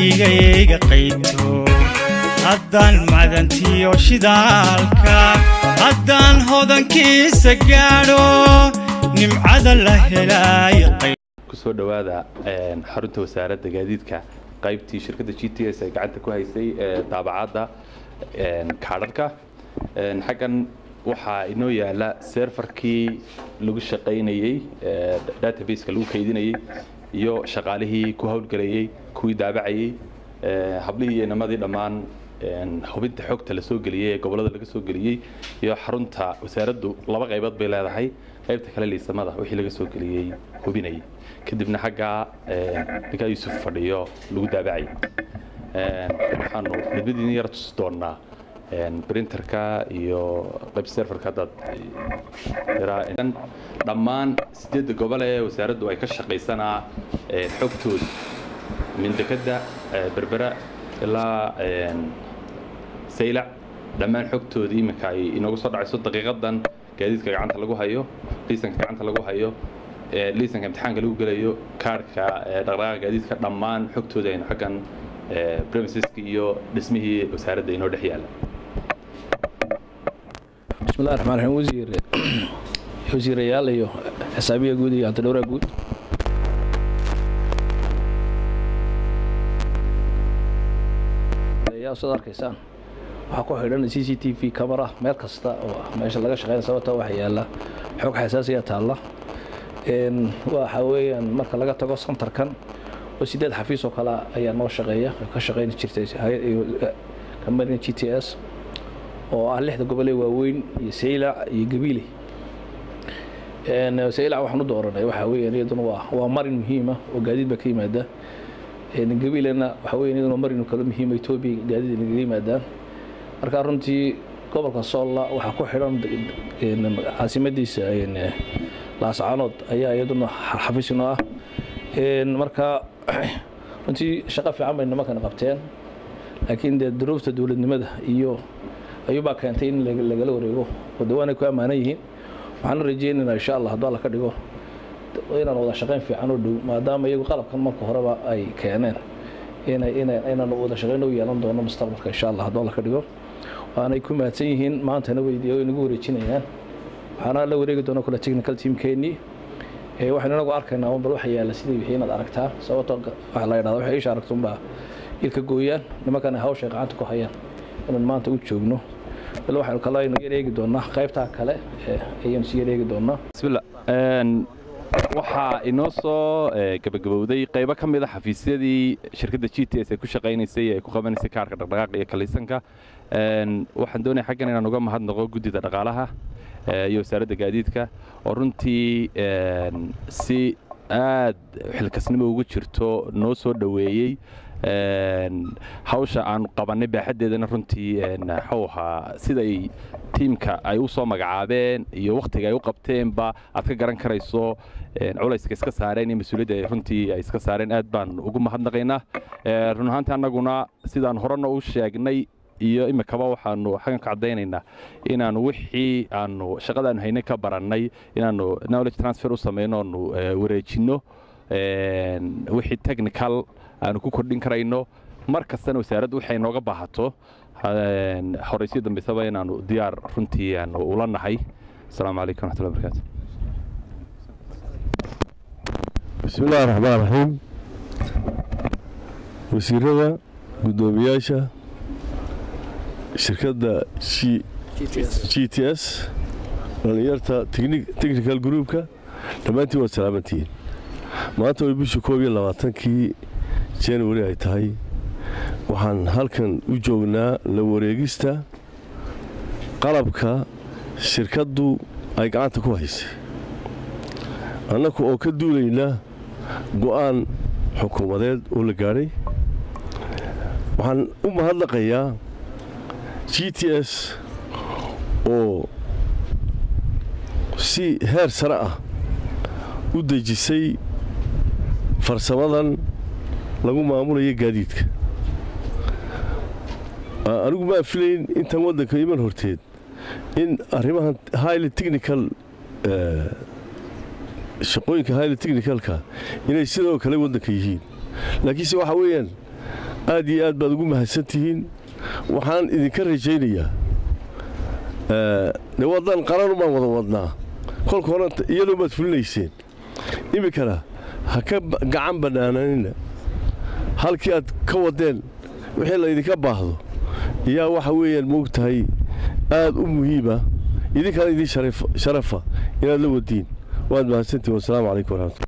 keligayga qayto haddaan madantiyo shidaalka haddaan hodankiisa gaadho nimcada la helaayo kusoo dhowaada xarunta wasaaradda gaadiidka qaybtii shirkadda g t s ay gacanta ku haysay daabacadda kaadharhka xaggan waxaa inoo yaala serfarkii lagu shaqaynayey databaseka lagu kaydinayey iyo shaqaalihii ku howlgelayey kuwii daabacayey hablihii iyo inamadii dhammaan hubinta xogta la soo geliyey ee gobollada laga soo geliyey iyo xarunta wasaaraddu laba qaybood bay leedahay qaybta kale liisamada wixii laga soo geliyey hubinayay kadibna xaggaa ninkaa yuusuf fadhiyo lagu daabacayay waxaanu midmadiina yara tusi doonnaa printerka iyo qayb serfarka haddaad dhammaan sideedda gobol ee wasaaraddu ay ka shaqaysanaa xogtooda mindekadda berbera ilaa saylac dhammaan xogtooda iminka ay inoogu soo dhacayso daqiiqadan gaadiidka gacanta lagu hayo liisanka gacanta lagu hayo liisanka imtixaanka lagu gelayo kaarhka dhaqdhaqaaqa gaadiidka dhammaan xogtooda aynu xaggan premiseska iyo dhismihii wasaaradda inoo dhex yaala bismillahi raxmaan raxiim wasiir wasiirayaal iyo xisaabiya guud iyo antidhowraa guud saad arkaysaan waxaa ku xidhan c c t v camera meel kasta oo meesha laga shaqeyn sababta waxa yaala xog xasaasiya taalla waxa weeyaan marka laga tago santarkan oo sideed xafiis oo kale ayaa noo shaqeeya ka shaqeyni jirtay kambanin g t s oo ah lixda gobolee waaweyn iyo saylac iyo gabiile saylac waxaan u dooranay waxa weeyaan iyaduna waa waa marin muhiima oo gaadiid baa ka yimaada gabiilena waxa weeyaan iyaduna marin kale muhiima etoobiya gaadiid inaga yimaadaan marka runtii gobolka soolla waxaa ku xidhan caasimadiisa laascaanood ayaa iyaduna xafiis inoo ah marka runtii shaqo fiican bay nimankan qabteen laakiin dee duruufta dowladnimada iyo ayuubaa keentay in lagala wareego oo dawaanay ku ammaanan yihiin waxaana rajeynaynaa insha allah hadduu alla ka dhigo inaan wada shaqayn fiican oo dhow maadaama iyagu qalabkan marka horeba ay keeneen inaan wada shaqayn u yeelan doono mustaqbalka insha allah hadduu alla ka dhigo waanay ku mahadsan yihiin maantana weydiiya oo inagu wareejinayaan waxaana la wareegi doona kule technical teamkeennii waxaynu inagu arkaynaa un bal waxa yaalla sidii wixii inaad aragtaa sababtoo waxa la yidhahda waxay isha aragta unbaa ilka gooyaan nimankana hawshay gacanta ku hayaan inaan maanta u joogno bal waxaynu kale aynu yar eegi doonaa qaybtaa kale ayaynu si yar eegi doonaa bismillah waxaa inoo soo gabagabowday qaybo ka mid a xafiisyadii shirkadda g t s ay ku shaqaynaysay ee ku qabanaysay kaarka dhaqdhaqaaqa iyo kaliisanka waxaan doonaya xaggan inaan uga mahadnaqo guddida dhaqaalaha iyo wasaaradda gaadiidka oo runtii si aad xilkasnimo ugu jirto noo soo dhoweeyey hawsha aanu qabannay baaxaddeedana runtii waxuu ahaa siday tiimka ay u soo magacaabeen iyo wakhtiga ay u qabteenba aad ka garan karayso culayska iska saareen iyo mas-uuliyadda ay runtii ay iska saareen aad baan ugu mahadnaqaynaa run ahaantii annaguna sidaan horena u sheegnay iyo imikaba waxaanu xaggan ka caddaynaynaa inaanu wixii aanu shaqadaanu haynay ka barannay inaanu knowledge transfer u samayno oonu wareejinno wixii technical aanu ku kordhin karayno mar kastana wasaaraddu waxay nooga baahato horaysiyo dambaysaba inaanu diyaar runtii aanu ula nahay asalaamu calaykum waraxmatullahi barakaatu bismi illahi raxmaan raxiim wasiirada guddoomiyaasha shirkadda g t s dhallinyarta technical groupka dhammaantiin waad salaamantihiin maanta way bishii koob iyo labaatankii january ay tahay waxaan halkan u joognaa la wareegista qalabka shirkaddu ay gacanta ku haysay annagu oo ka duulayna go'aan xukuumadeed oo la gaadhay waxaan u mahadnaqayaa g t s oo si heer sare ah u dejisay farsamadan lagu maamulaya gaadiidka anigu maa filayn intan waddanka iman horteed in arrimahan highly technical shaqooyinka highly technicalka inay sidoo kale waddanka yihiin laakiinse waxa weeyaan aad iyo aad baad ugu mahadsan tihiin waxaan idinka rajaynayaa de waddan qaran baan wada wadnaa kolka hore iyadoo baad fulinayseen iminkana ha ka gacan bannaananina halkii aad ka waddeen wixii laydinka baahdo yaa waxa weeyaan moogtahay aad u muhiima idinkana idin sharafa inaad la wadiin waad mahadsantihin wasalaamu calaykum waraxmatullah